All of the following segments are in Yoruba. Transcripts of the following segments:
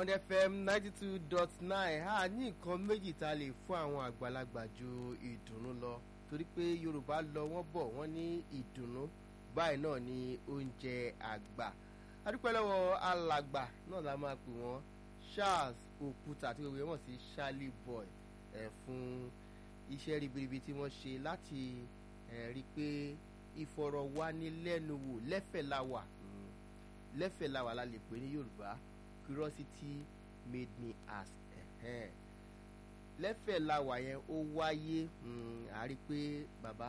Bond FM ninety two dot nine a ní nǹkan méjì tá a lè fún àwọn àgbàlagbà ju ìdùnnú lọ torí pé Yorùbá lọ wọ́n bọ̀ wọ́n ní ìdùnnú báyìí náà ni oúnjẹ àgbà adúpẹ́ lọ́wọ́ alàgbà náà la máa pè wọ́n Charles Òkúta àti gbogbo wọn sí Charlie Boy ẹ̀ fún iṣẹ́ ribiribi tí wọ́n ṣe láti ẹ̀ rí i pé ìfọ̀rọ̀wánilẹ́nuwò lẹ́fẹ̀ẹ́ la wà lẹ́fẹ̀ẹ́ la wà la lè pè ní Yorùbá curiosity made me ask ẹ̀hẹ́n lẹ́fẹ̀ẹ́ la wà yẹn ó wáyé a rí i pé bàbá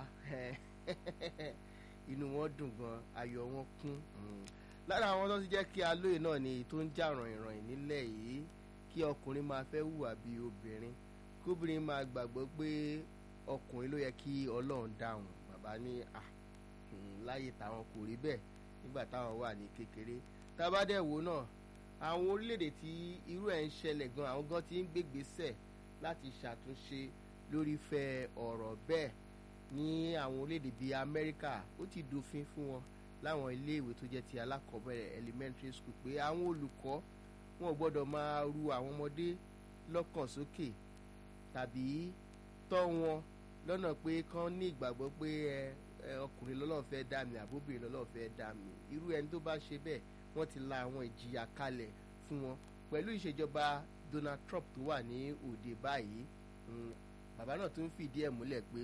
inú wọn dùn gan ayọ̀ wọn kún lára àwọn tó ti jẹ́ kí alóye náà ni tó ń jà ràn-ìràn nílẹ̀ yìí kí ọkùnrin máa fẹ́ hùwà bí obìnrin kóbìnrin máa gbàgbọ́ pé ọkùnrin ló yẹ kí Ọlọ́run dáhùn bàbá ní à láyé táwọn kò rí bẹ́ẹ̀ nígbà táwọn wà ní kékeré tábàdẹ̀wò náà àwọn orílẹ̀-èdè tí irú ẹ̀ ń ṣẹlẹ̀ gan àwọn gan ti ń gbégbésẹ̀ láti ṣàtúnṣe lórí fẹ́ ọ̀rọ̀ bẹ́ẹ̀ ní àwọn orílẹ̀-èdè bíi Amẹ́ríkà ó ti dòfin fún wọn láwọn iléèwé tó jẹ́ ti alákọ̀ọ́bẹ̀rẹ̀ elementary school pé àwọn olùkọ́ wọn ò gbọ́dọ̀ máa ru àwọn ọmọdé lọ́kàn sókè tàbí tọ́ wọn lọ́nà pé kán ní ìgbàgbọ́ pé ẹ ọkùnrin lọ́lọ́run fẹ́ dá mi àbóbìnrin lọ́lọ́run fẹ́ dá mi irú ẹni tó bá ṣe bẹ́ẹ̀ wọ́n ti la àwọn ìjìyà kalẹ̀ fún wọn pẹ̀lú ìṣèjọba Donald Trump tó wà ní òde báyìí bàbá náà tún fìdí ẹ̀ múlẹ̀ pé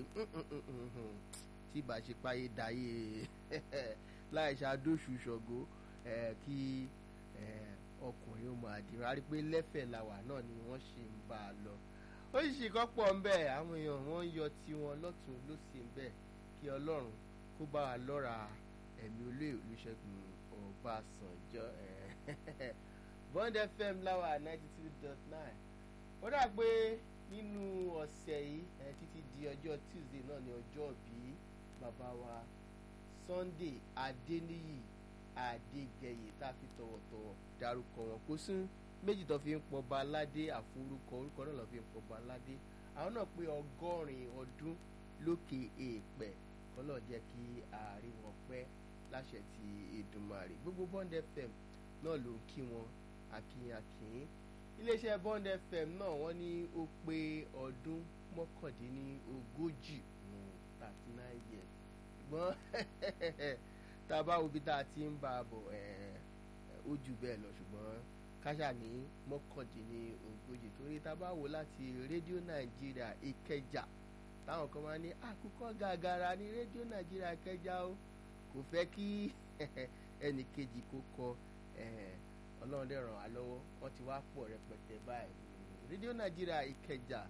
tí ìbá ṣe páyé dayé láì ṣàdóṣù ṣọ̀gó kí ọkùnrin ó máa dìrò á rí pé lẹ́fẹ̀ẹ́ làwà náà ni wọ́n ṣe ń bá a lọ ó sì kọ́ pọ̀ ń bẹ̀ àwọn èèyàn wọ́n ń yọ tiwọn lọ́tún lọ́sì ń bẹ̀ kí Ọlọ́run kó bá wa lọ́ra ẹ̀mí olóyè Olúṣẹ́gun Ọbásanjọ́ Bond FM láwà ninety two dot nine ó dà pé nínú ọ̀sẹ̀ yìí títí di ọjọ́ Tuesday náà ni ọjọ́ bíi bàbá wa Sunday Adéníyì Adégẹyè tá a fi tọ̀wọ̀tọ̀wọ̀ dárúkọ wọn kó sún méjì tó fi ń pọba aládé àforúkọ orúkọ náà lọ fi ń pọba aládé àwọn náà pé ọgọ́rin ọdún lókè èèpẹ̀ kọ́lọ̀ jẹ́ kí ààrin wọn pẹ́ láṣẹ ti Èdùmàrè gbogbo Bond FM náà ló ń kí wọn akínyakín iléeṣẹ́ Bond FM náà wọ́n ní ó pé ọdún mọ́kàndínlógójì thirty nine years ṣùgbọ́n tá a bá wo bí tá a ti ń bá a bọ̀ ó jù bẹ́ẹ̀ lọ ṣùgbọ́n káṣà ní mọ́kàndínlógójì torí tá a bá wò láti rédíò nàìjíríà ìkẹjà táwọn kan máa ní àkùkọ gàgàrà ní rédíò nàìjíríà ìkẹjà o kò fẹ́ kí ẹnì kejì kó kọ ọlọ́run dẹ̀ ràn wá lọ́wọ́ wọ́n ti wá pọ̀ rẹpẹtẹ báyìí rédíò nàìjíríà ìkẹjà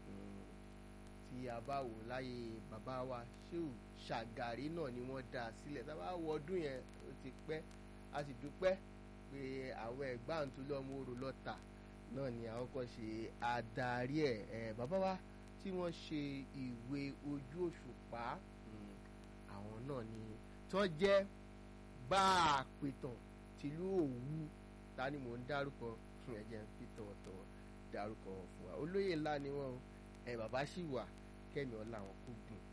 tí a bá wò láyé bàbá wa ṣéù ṣàgàrí náà ni wọ́n dá a sílẹ̀ tá a bá wọ ọdún yẹn ó ti pẹ́ a sì dúpẹ́ pé àwọn ẹ̀gbọ́n tó lọ́mọ orò lọ́tà náà ni àwọn kan ṣe adarí ẹ̀ ẹ̀ bàbá wa tí wọ́n ṣe ìwé ojú òṣùpá àwọn náà ni tó jẹ́ bá a pìtàn tìlú Òwu ta ni mò ń dárúkọ fún ẹ̀jẹ̀ ń fi tọ̀wọ̀tọ̀wọ̀ dárúkọ fún wa olóyè ńlá ni wọ́n ẹ̀ bàbá sì wà kẹ́mi ọ̀la wọn kó gùn